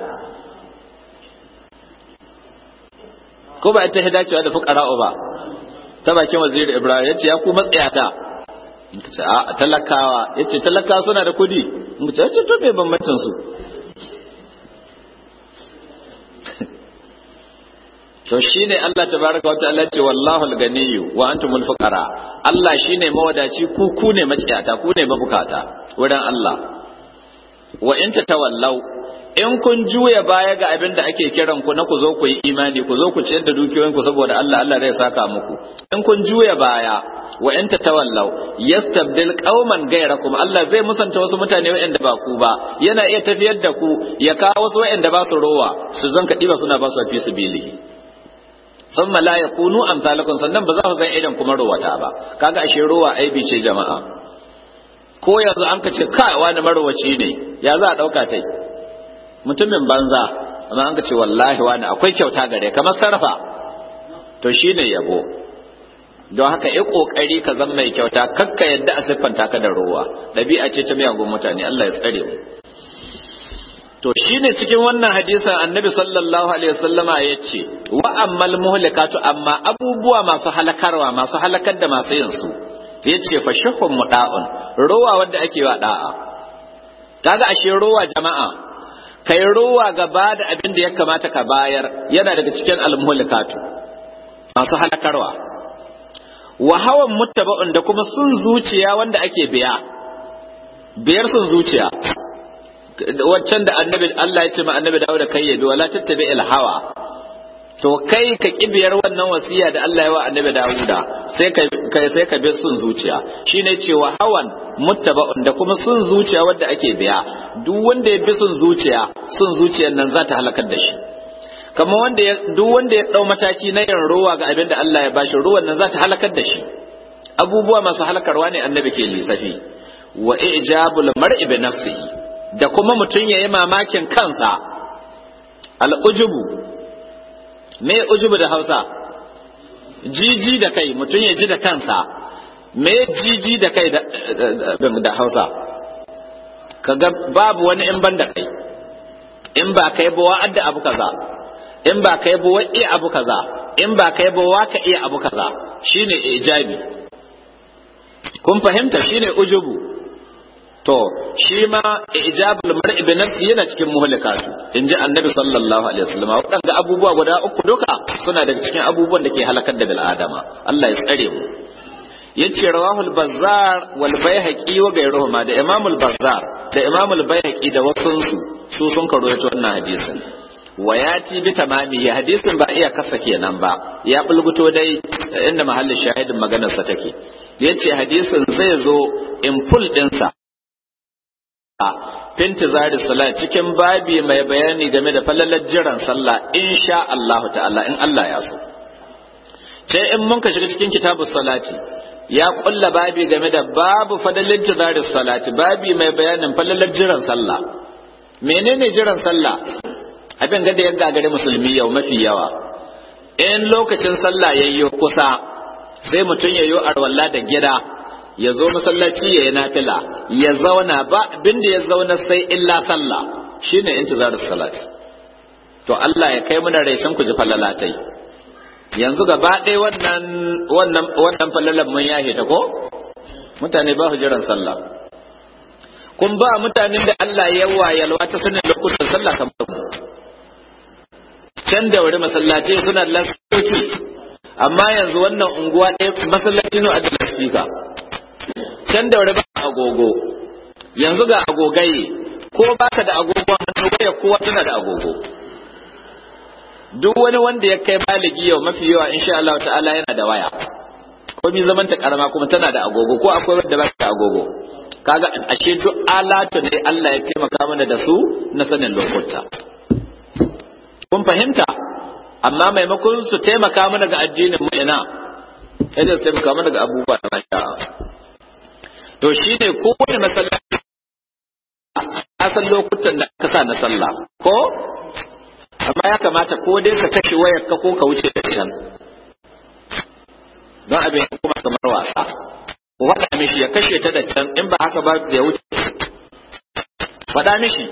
ko ba ita hidacewa da fuqara ba ta bakin waziri Ibrahim yace ya ku matsayata ce a talakawa ya ce talakawa suna da kudi ce ya ce to bai bambancin su to shine Allah tabaraka wa ta'ala ce wallahu al-ganiyyu wa antumul fuqara Allah shine mawadaci ku ku ne maciyata ku ne mabukata wurin Allah wa in tatawallaw in kun juya baya ga abin da ake kiran ku na ku zo ku yi imani ku zo ku ciyar da dukiyoyin ku saboda Allah Allah zai saka muku in kun juya baya wa in tatawallaw yastabdil qauman ghayrakum Allah zai musanta wasu mutane waɗanda ba ku ba yana iya tafiyar da ku ya kawo wasu waɗanda ba su rowa su zan kadi ba suna ba su fi sabilihi thumma la yakunu amsalakum sannan ba za ku san idan kuma rowata ba kaga ashe rowa aibi ce jama'a ko yanzu an ka ce kai wani marowaci ne ya za a dauka tai mutumin banza amma an ka ce wallahi wani akwai kyauta gare kamar sarrafa to shine yabo don haka yi kokari ka zama mai kyauta kakka yadda a siffanta ka da ruwa ɗabi'a ce ta miyagun mutane Allah ya tsare mu to shine cikin wannan hadisin annabi sallallahu alaihi wasallama ya ce wa ammal muhlikatu amma abubuwa masu halakarwa masu halakar da masu yin su ya ce fa shahun muda'un ruwa wanda ake wa da'a kaga ashe ruwa jama'a kai ruwa gaba da abin da ya kamata ka bayar yana daga cikin almuhlikatu masu halakarwa wa hawan muttaba'un da kuma sun zuciya wanda ake biya biyar sun zuciya waccan da annabi Allah ya ce ma annabi Dawud kai yabi wala tattabi il hawa to kai ka kibiyar wannan wasiya da Allah ya wa annabi Dawuda sai ka kai sai ka bi sun zuciya shine cewa hawan muttaba'un da kuma sun zuciya wanda ake biya duk wanda ya bi sun zuciya sun zuciyar nan za ta halakar da shi kamar wanda ya duk wanda ya dau mataki na yin ruwa ga abin da Allah ya bashi ruwan nan za ta halakar da shi abubuwa masu halakarwa ne annabi ke lissafi wa ijabul mar'i bi nafsihi da kuma mutum yayi mamakin kansa al'ujubu me ujubu da Hausa jiji da kai mutum ya ji da kansa me jiji da kai da Hausa kaga babu wani in ban da kai in ba kai ba wa'adda abu kaza in ba kai ba wa iya abu kaza in ba kai ba wa ka iya abu kaza shine ijabi kun fahimta shine ujubu to shi ma ijabul mar'i bi nafsi yana cikin muhlikatu inji annabi sallallahu alaihi wasallam wadanda abubuwa guda uku duka suna daga cikin abubuwan da ke halakar da bil adama Allah ya tsare mu yace rawahul bazzar wal baihaqi wa ghayruhuma da imamul bazzar da imamul baihaqi da wasunsu su sun karoyato wannan hadisin wa ya ci bi tamami ya hadisin ba iya kasa kenan ba ya bulguto dai inda mahallin shahidin maganarsa take yace hadisin zai zo in full dinsa finti zari salat cikin babi mai bayani game da falalar jiran sallah insha Allah ta'ala in Allah ya so sai in mun ka shiga cikin kitabu salati ya kulla babi game da babu fadalin tizari salati babi mai bayanin falalar jiran sallah menene jiran sallah abin gada ya gagare musulmi yau mafi yawa in lokacin sallah yayyo kusa sai mutum ya yi arwalla da gida ya zo masallaci ya yi nafila ya zauna ba abin da ya zauna sai illa sallah shine intizar salat to Allah ya kai muna raisan ku ji falalatai yanzu gaba ɗaya wannan wannan wannan falalan mun yahe ta ko mutane ba su jiran sallah kun ba mutanen da Allah ya wayalwa ta sanin lokutan sallah kamar mu can da wuri masallaci suna da lasfiki amma yanzu wannan unguwa ɗaya masallaci ne a da lasfika can da wuri ba agogo yanzu ga agogaye ko baka da agogon hannu waya kowa tana da agogo duk wani wanda ya kai baligi yau mafi yawa insha Allah ta'ala yana da waya ko mi zaman ta karama kuma tana da agogo ko akwai wanda ba ta agogo kaga ashe duk alatu ne Allah ya taimaka mana da su na sanin lokuta kun fahimta amma maimakon su taimaka mana ga addinin mu ina sai da su taimaka mana ga abubuwa na masha to shine kowane masallaci a san lokutan da aka sa na sallah ko amma ya kamata ko dai ka kashe wayar ka ko ka wuce da can don abin kuma kamar wasa faɗa mishi ya kashe ta da can in ba haka ba ya wuce faɗa mishi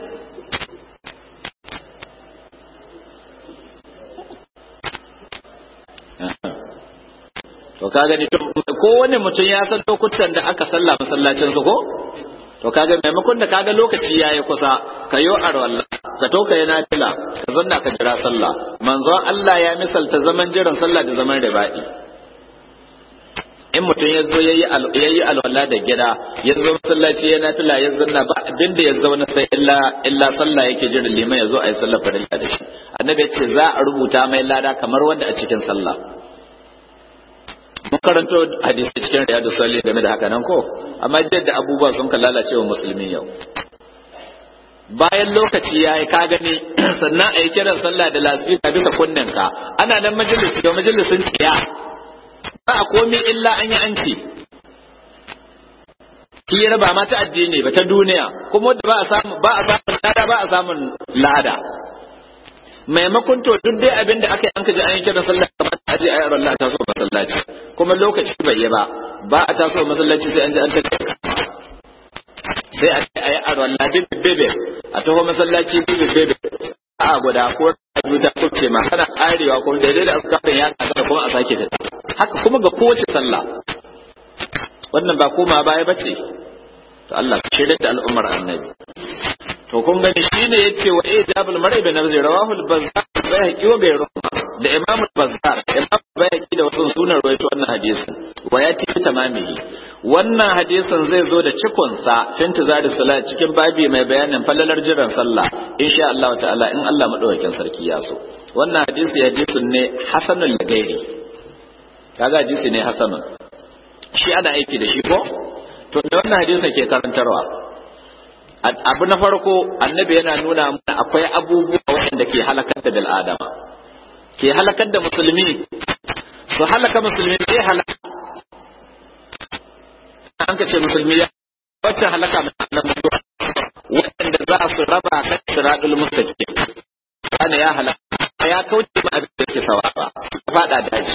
to ka gani kowane mutum ya san lokutan da aka salla masallacin su ko to kaga maimakon da kaga lokaci yayi kusa ka yo arwalla ka to ka yana fila ka zanna ka jira sallah manzon Allah ya misalta zaman jiran sallah da zaman riba'i in mutum ya zo yayi yayi alwala da gida ya zo masallaci yana fila ya zanna ba abin da ya zauna sai illa illa sallah yake jiran liman ya zo ayi sallah farilla da shi annabi ya ce za a rubuta mai lada kamar wanda a cikin sallah mun karanto hadisi cikin riyadu salih game da haka nan ko amma da abubuwa sun ka lalace wa musulmi yau bayan lokaci ya yi ka gani sannan a yi kiran sallah da lasfika duka kunnenka ana nan majalisi da majalisin tsiya ba a komi illa an yi an ce hira ba ma ta addini ba ta duniya kuma da ba a samu ba a samun lada ba a samun lada maimakon to duk dai abin da aka yi an ka ji an yi kiran sallah kamar a je a yi Allah ta so masallaci kuma lokaci bai yi ba ba a taso masallaci sai an ji an ta sai a ce a yi aron ladin bebe a taho masallaci bebe bebe a guda ko a ta kuce ma kana arewa ko daidai da askarin ya kasa kuma a sake ta haka kuma ga kowace sallah wannan ba koma baya bace to Allah ka shirya da al'ummar annabi to kun gani shine yace wa ijabul mar'i bi nafsi rawahu al-bazzar bayhaqi wa ghayru da imam al-bazzar imam bayhaqi da wasu sunan rawaito wannan hadisin wa yati tamamihi wannan hadisin zai zo da cikon sa fintizari salat cikin babi mai bayanin falalar jiran sallah insha Allah ta'ala in Allah madaukakin sarki ya so wannan hadisi hadisin ne hasanul gairi kaga hadisi ne hasanun shi ana aiki da shi ko to da wannan hadisin ke karantarwa abu na farko annabi yana nuna mana akwai abubuwa waɗanda ke halakar da bil'adama ke halakar da musulmi su halaka musulmi sai halaka an ka ce musulmi ya wacce halaka na mutuwa waɗanda za su raba kan siradul mustaqim kana ya halaka ya kauce ma abin da ke sawa ba faɗa daji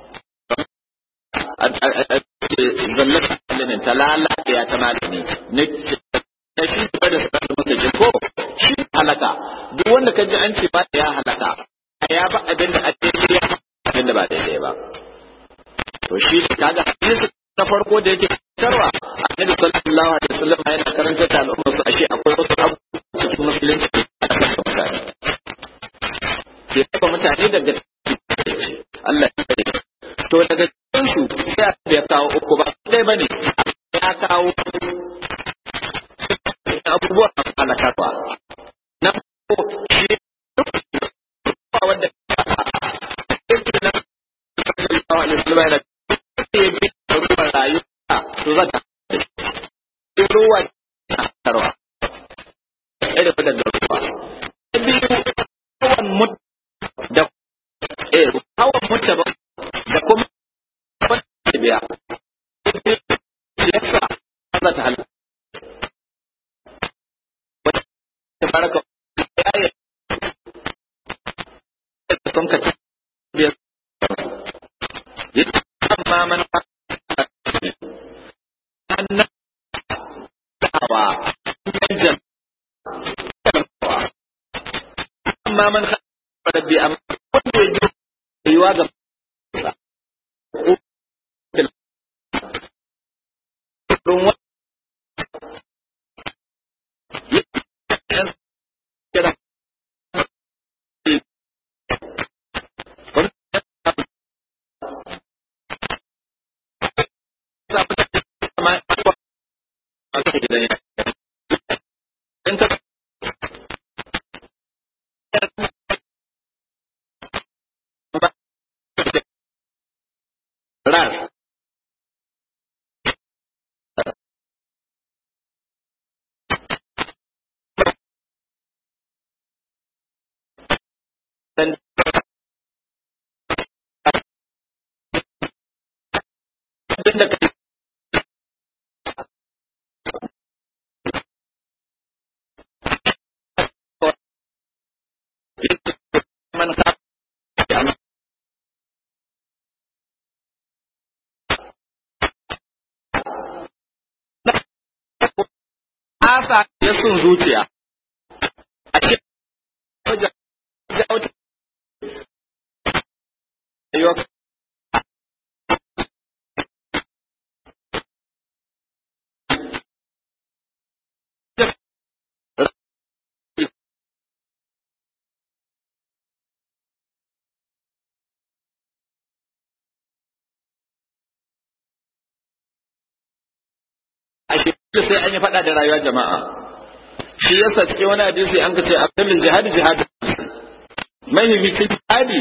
zallata alimin ta lalata ya ta malami na shi ba da sa maka ji ko shi halaka duk wanda ka ji an ce ba ya halaka ya ba abin da addini ya abin da ba daidai ba to shi kaga hadisi na farko da yake tarwa annabi sallallahu alaihi wasallam yana karanta da al'umma su ashe akwai wasu abu cikin musulunci da aka mutane ke taba mutane daga Allah ya kare to daga cikin su sai ya kawo uku ba dai bane ya kawo abubuwa halakarwa na ko shi duk wanda yake nan sallallahu alaihi wasallam yana ya bi ruwan rayuwa to za ta ruwa tarwa irin da ruwa na biyu hawan mut da eh hawan mutta ba da kuma wanda biya yasa Allah ta halaka tabaraka ya yi sun ka biyar yadda amma man annan dawa janjan amma man rabbi amma wanda ya ji yiwa ga don rar dan abin da kai man ka asa ya sun zuciya a ce wajen jauta yau a shekaru sai an yi faɗa da rayuwa jama'a shi yasa cikin wani hadisi an kace abdul jihad jihad mahimmancin jihadi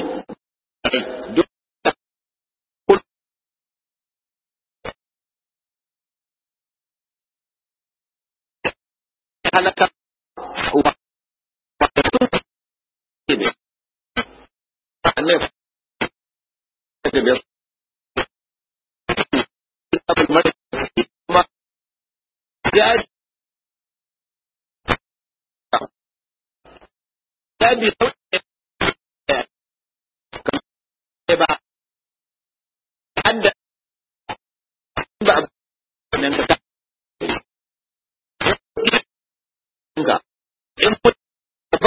halaka wa ne ne da biyar abul mari kuma ya ya bi ba anda ba nan ka ga in ba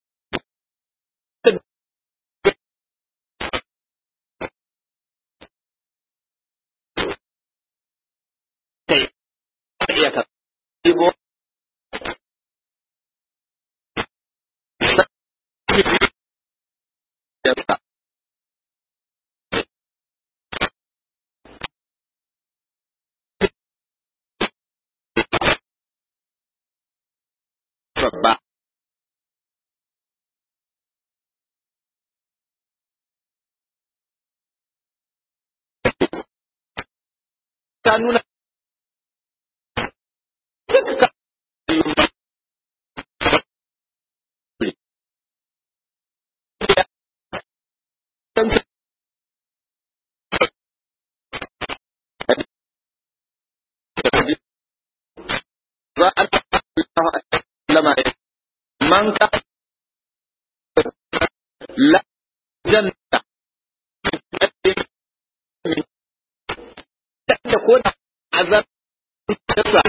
kai iya ka ibo babba ta nuna lama man ka la janna da ko da azab tsara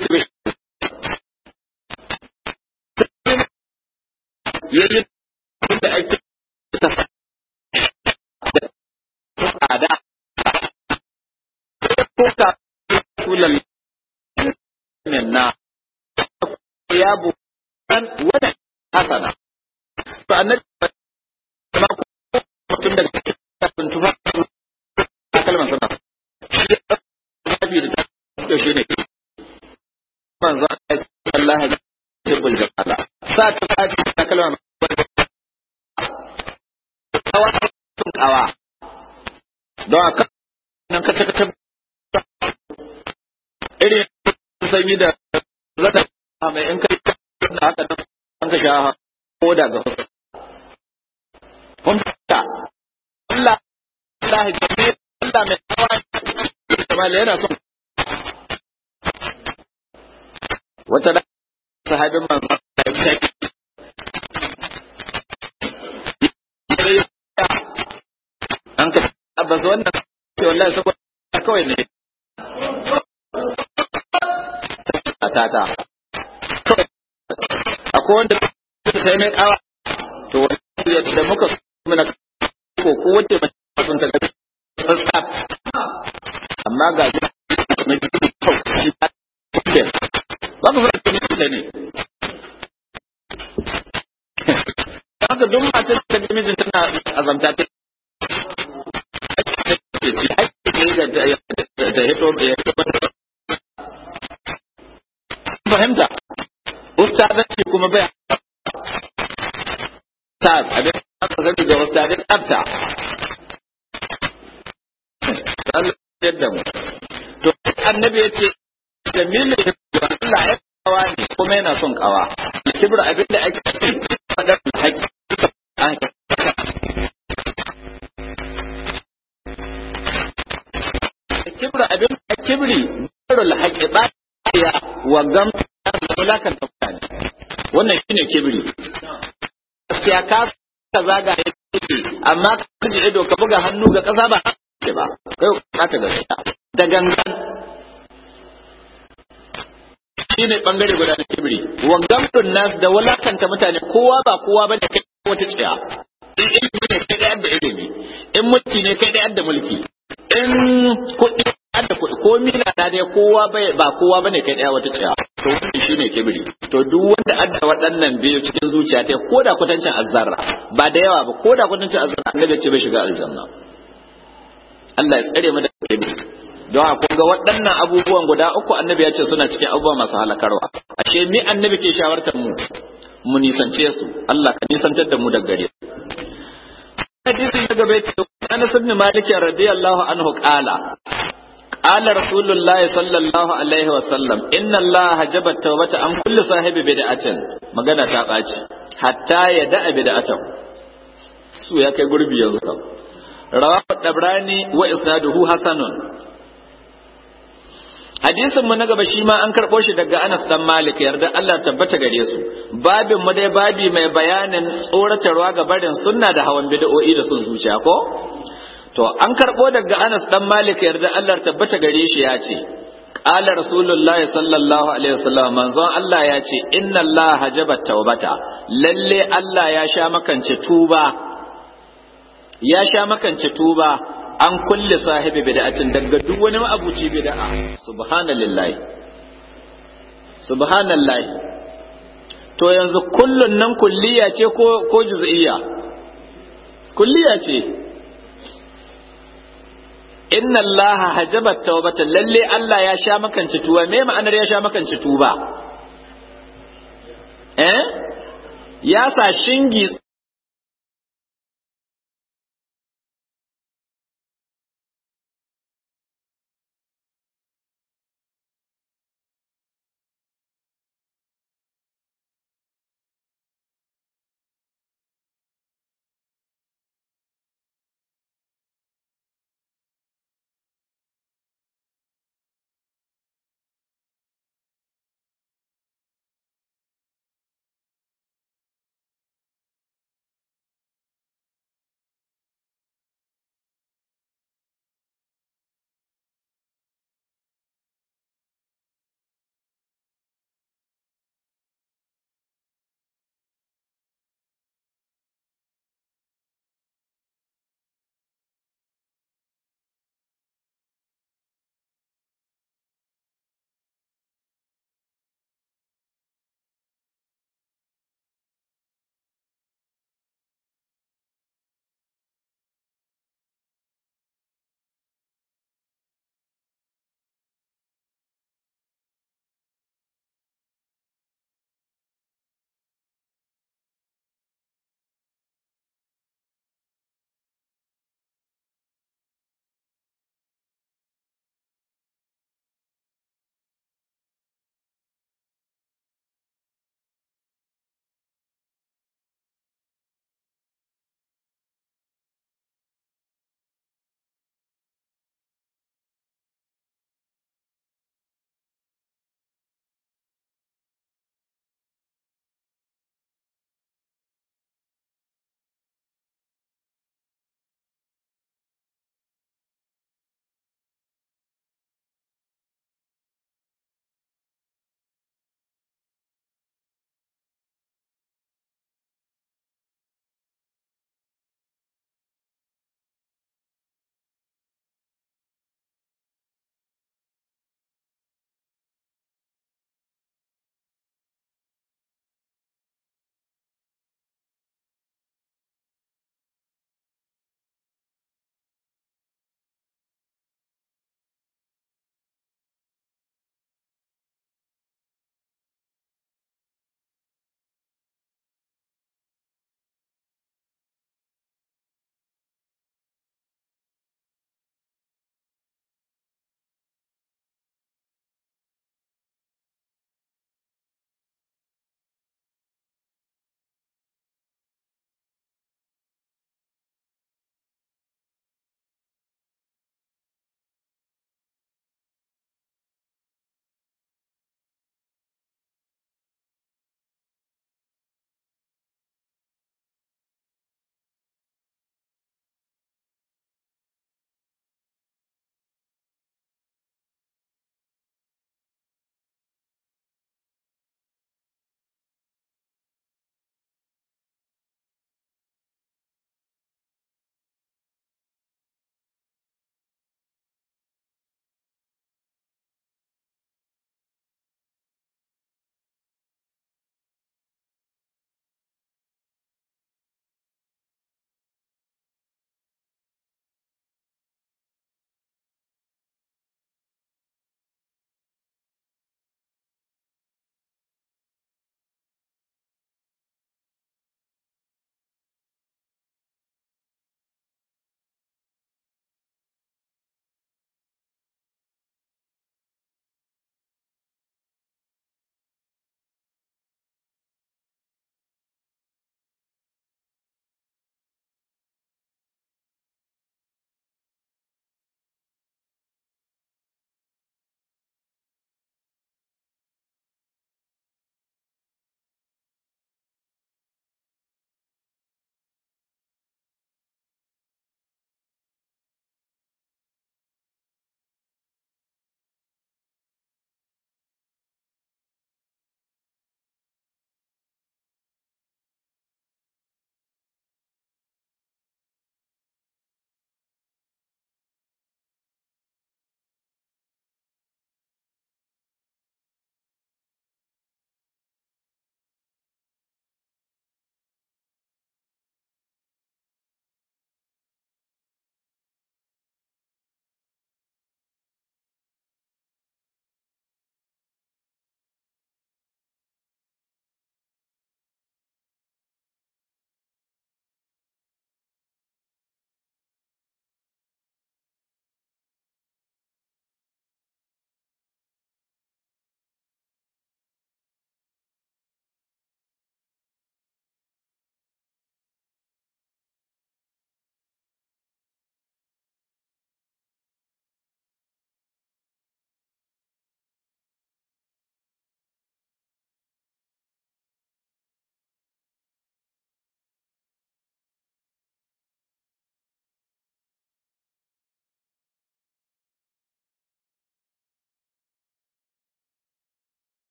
yayin da ake tsada ko ka kullal na ya bu an wada hasana to annabi ma ko mutum da kafin tufa kalman sana sa ta sati ta kalma kawa sun kawa don a kan nan kace kace irin sanyi da zata mai in kai da haka nan an ka sha ko da ga kun ta Allah Allah jami Allah mai kawa kamar yana son wata da sahabin manzo da kai an ka abbas wannan ce wallahi saboda kawai ne a tata akwai wanda ta sai mai kawa to wani da muka muna ko ko wace mai sun ta gaji tsatsa amma ga ji mai jiki kau shi ta ce ba ku fara tuni da ne haka duk matar da ta mijin tana azamta ta da hito fahimta ustazanci kuma bai ta abin aka zami da ustazin tsabta Allah yadda mu to annabi ya ce da milin Allah ya kawa ne kuma yana son kawa kibra abin da ake faɗar haƙƙi kibra abin da kibri darul haqqi ba ya wa gam da mulakan mutane wannan shine kibri gaskiya ka ka zaga yake amma ka ji ido ka buga hannu ga kasa ba ke ba kai ka ta gaskiya da gangan shine bangare guda na kibri wa gamtun nas da wulakanta mutane kowa ba kowa ba da kai wata tsiya in ilimi ne kai da yadda ilimi in mulki ne kai da yadda mulki in kuɗi da kuɗi ko mila na dai kowa bai ba kowa bane kai daya wata tsaya to wannan shine kibri to duk wanda adda waɗannan biyu cikin zuciya ta ko da kwatancin azzarra ba da yawa ba ko da kwatancin azzarra annabi ya ce bai shiga aljanna Allah ya tsare mu da kibri don a kun ga waɗannan abubuwan guda uku annabi ya ce suna cikin abubuwa masu halakarwa ashe mi annabi ke shawartar mu mu nisance su Allah ka nisantar da mu daga gare hadisi na gaba ce Anas ibn Malik radiyallahu anhu qala qala Rasulullah sallallahu alaihi wa sallam inna Allah hajaba tawbata an kulli sahibi bid'atin magana ta baci hatta ya da'a bid'atan su ya kai gurbi yanzu kam rawahu dabrani wa isnaduhu hasanun hadisin mu na gaba shi ma an karɓo shi daga Anas dan Malik yarda Allah tabbata gare su babin mu dai babi mai bayanin tsoratarwa ga barin sunna da hawan bid'o'i da sun zuciya ko to an karɓo daga Anas dan Malik yarda Allah tabbata gare shi ya ce qala rasulullahi sallallahu alaihi wasallam manzon Allah ya ce inna Allah hajaba tawbata lalle Allah ya sha makance tuba ya sha makance tuba an kulle sahibi bid'atin daga duk wani ma'abuci bid'a subhanallahi subhanallahi to yanzu kullun nan kulliya ce ko ko juz'iyya kulliya ce inna allaha hajaba tawbata lalle Allah ya sha makanci tuba me ma'anar ya sha makanci tuba eh ya sa shingi